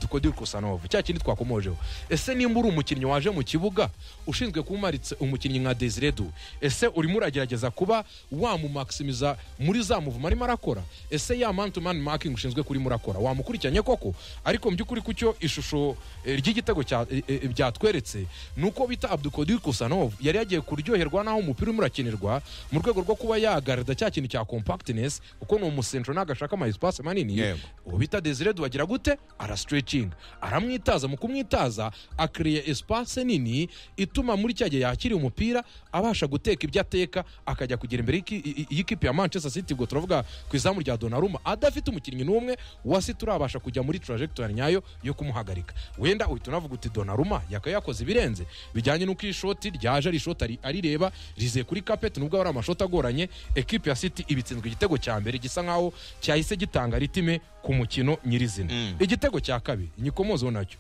tukodiri kusanovu cya kindi twakomojeho ese nimba uri umukinnyi waje mu kibuga ushinzwe kumaritse umukinnyi nka desire du ese urimo uragerageza kuba wamumakisimiza muri za muvumo arimo arakora ese ya man to man makingi ushinzwe kurimo urakora wamukurikiranye koko ariko mu by'ukuri ku cyo ishusho eh, ry'igitego cya- eh, eh, byatweretse ni uko bita abdukodiri kusanovu yari yagiye kuryoherwa n'aho umupira urimo urakinirwa mu rwego rwo kuba yagarada cya kintu cya compactness kuko ni umusentro ntabwo ashaka ama espace manini Yego. uwo bita desire dubagira gute arasitrecinga aramwitaza mu kumwitaza akiriye espace nini ituma muri cya gihe yakiriye umupira abasha guteka ibyo ateka akajya kugera imbere y'iki- i- i- y'ikipe ya manchester city ubwo turavuga ku izamu rya donaruma adafite umukinnyi n'umwe wasi turabasha kujya muri trajectoire nyayo yo kumuhagarika wenda uhita unavuga uti donaruma yakabaye yakoze ibirenze bijyanye n'uko iyi shoti ryaje ari ishoti ari- arireba rizeye kuri kapeti nubwo ari amashoti agoranye ekipe ya city ibitsinzwe igitego cya mbere gisa nkaho cyahise gitanga ritime ku mukino nyirizina igitego cya kabiri inyikomozo nacyo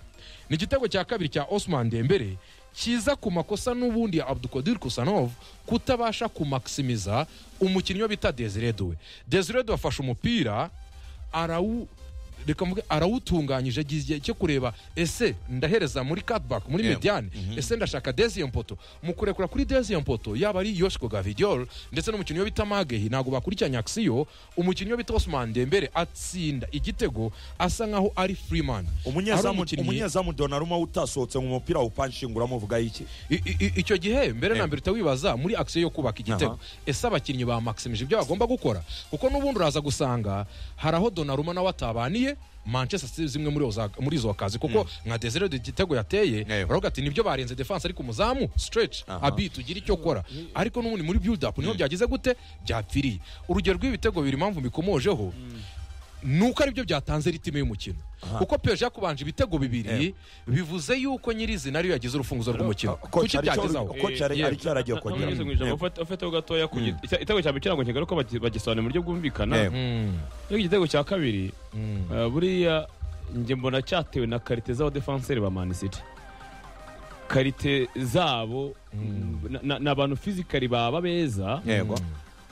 ni igitego cya kabiri cya osman dembere kiza ku makosa n'ubundi ya abdukodir kusanov kutabasha kumakisimiza umukinnyi we bita desire duwe desire duwe afashe umupira arawu reka mvuge arawutunganyije agize igihe cyo kureba ese ndahereza muri cutback muri Yeah. mediane ese ndashaka deuxième poto mu kurekura kuri deuxième poto yaba ari yoshiko gavidiol ndetse n'umukinnyi we bita magehi ntabwo bakurikiranye akisiyo umukinnyi we bita osman dembere atsinda igitego asa nkaho ari freeman Ari umunyezamu umukinnyi- umunyezamu donaruma utasohotse mu mupira upanshinguramo uvuga iki I- i- i- icyo gihe mbere na mbere utawibaza muri akisiyo yo kubaka igitego ese abakinnyi ba maximise ibyo bagomba gukora kuko n'ubundi uraza gusanga hari aho donaruma nawe atabaniye manchester City zimwe muri izo- muri izo kazi kuko nka desire de igitego yateye Yego. baravuga ati nibyo barenze defense ariko umuzamu stretch abi tugira icyo kora ariko n'ubundi muri build up niho byagize gute byapfiriye urugero rw'ibitego biri impamvu mbikomojeho nuko aribyo byatanze ritime y'umukino kuko peje yakubanje ibitego bibiri bivuze yuko nyirizina ariyo yagize urufunguzo rw'umukino Coach, kuki aricyo- byagezaho coach ari- Eh, aricyo aragiye Ntabwo kongera nigeze nkwijambo, ufate- ufateho gatoya ku giti- icya- igitego cya mbere kirango kigali ko bagi- bagisobanura mu buryo bwumvikana Yego. Mm, ariko igitego cya kabiri mm. eh, buriya njye mbona cyatewe na karite z'abadefanseri ba mani siti karite zabo na- na- ni abantu fizikari baba beza yego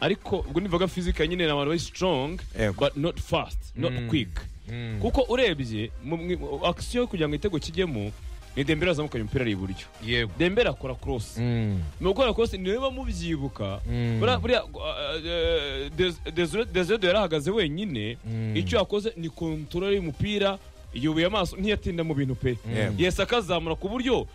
ariko ubwo nivuga fizika nyine ni abantu bari strong Yego. but not fast not Mm. quick Mm. kuko urebye mu- mu- akisiyo kugira ngo igitego kijyemo ni dembera yazamukanye umupira ari iburyo yego dembera akora cross Mm, ni ugukora kosi niba mubyibuka Mm. buriya- buriya uh, Des- Desire- Desire Deo yari ahagaze wenyine Mm. icyo yakoze ni kontorora y'umupira yubuye amaso ntiyatinda mu bintu pe Mm. yesi akazamura ku buryo uh,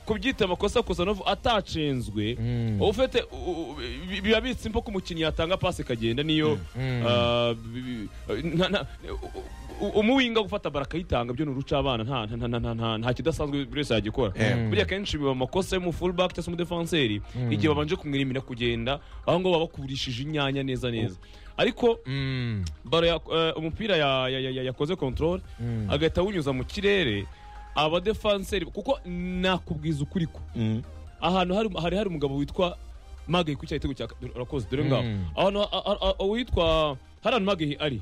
kubyita amakosa gusa novu atacenzwe Mm. uba ufite u- u- bi- biba bitse imvo ko umukinnyi yatanga pasi ikagenda niyo Mm. uh, bi- bi- nta- nta- u- u- umuwinga gufata bara akayitanga byo ni uruca abana nta- nta- nta- nta- nta- nta kidasanzwe buri wese yagikora Yeah. buriya akenshi biba amakosa yo mu fullback cyangwa se umudefanseri igihe babanje kumwirimira kugenda aho ngaho baba bakurishije inyanya neza neza ariko Mm, baro ya- eh, umupira ya- ya- ya- ya- yakoze control mm. agahita awunyuza mu kirere abadefanseri kuko nakubwiza ukuri ko Mm. ahantu hari hari hari umugabo witwa magayi ku cyaha cya urakoze dore ngaho Mm. ahantu a- a- a- uwitwa hari ahantu magayi ari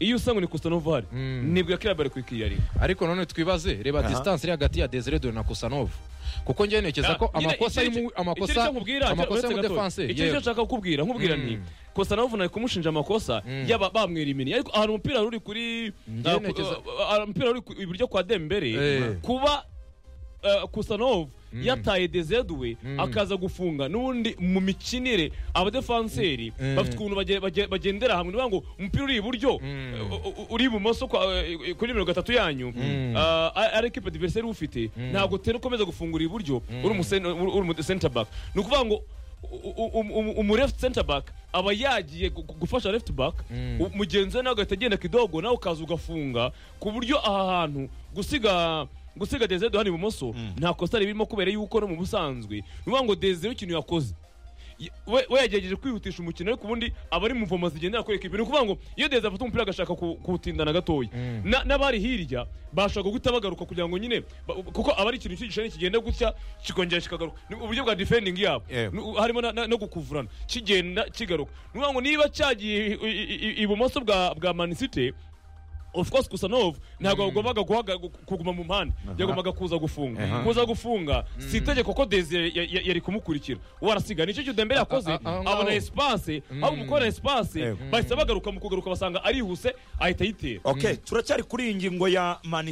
iyo usanga ni kusanova hari Mm. nibwo yakiriya bari kwikiye ari ariko none twibaze reba distance iri hagati ya desire Dore na kusanov kuko njye ntekereza ko amakosa arimo amakosa amakosa y'umudefanse icyo nicyo nshaka kukubwira nkubwira nti Mm. kusanova nari kumushinja amakosa Mm. yaba bamwirimini ariko ahantu umupira wari uri kuri Njye ah, ku- ntekereza- ah, ah, umupira wari ku- iburyo kwa dembere Eh. kuba kusanova yataye dezeduwe Mm. akaza gufunga n'ubundi mu mikinire abadefanseri Mm. bafite ukuntu bage- bage- bagendera hamwe niyo ngo umupira uri iburyo Mm. eh, u- u- uri ibumoso kwa- eh, kuri mirongo itatu yanyu Mm. Ah, ari ekipa diveriseri ufite ntabwo utera ukomeza gufungura iburyo uri umu- uri umu center back ni ukuvuga ngo u- u- u- u- umu left center back aba yagiye gu- gu- gufasha left back Mm. u- mugenzi we nawe agahita agenda kidogo nawe ukaza ugafunga ku buryo aha hantu gusiga gusiga desire hano ibumoso nta kosa ririmo kubera yuko no mu busanzwe ni ukuvuga ngo desire ikintu yakoze Ye- we we yagerageje kwihutisha umukino ariko ubundi aba ari mu mvomo zigendera kuri ekipi ni ukuvuga ngo iyo desire afata umupira agashaka ku- kuwutindana gatoya Mm. Na- n'abari hirya bashaka guhita bagaruka kugira ngo nyine ba- kuko aba ari ikintu cy'igishani kigenda gutya kikongera kikagaruka ni uburyo bwa defending yabo Yego. Ni- harimo na- na- no gukuvurana kigenda kigaruka ni ukuvuga ngo niba cyagiye i- i- i- ibumoso bwa bwa manisite of course kusanov ntabwo wagombaga guhaga- gu- kuguma mu mpande yagombaga kuza gufunga Aha. kuza gufunga si itegeko ko desire ya- ya- yari kumukurikira uwo arasiga nicyo cyudembere yakoze a- a- aho abona ngaho. espace aho mukora espace Yego. bahise bagaruka mu kugaruka basanga arihuse ahita ayitera okay turacyari kuri iyi ngingo ya mani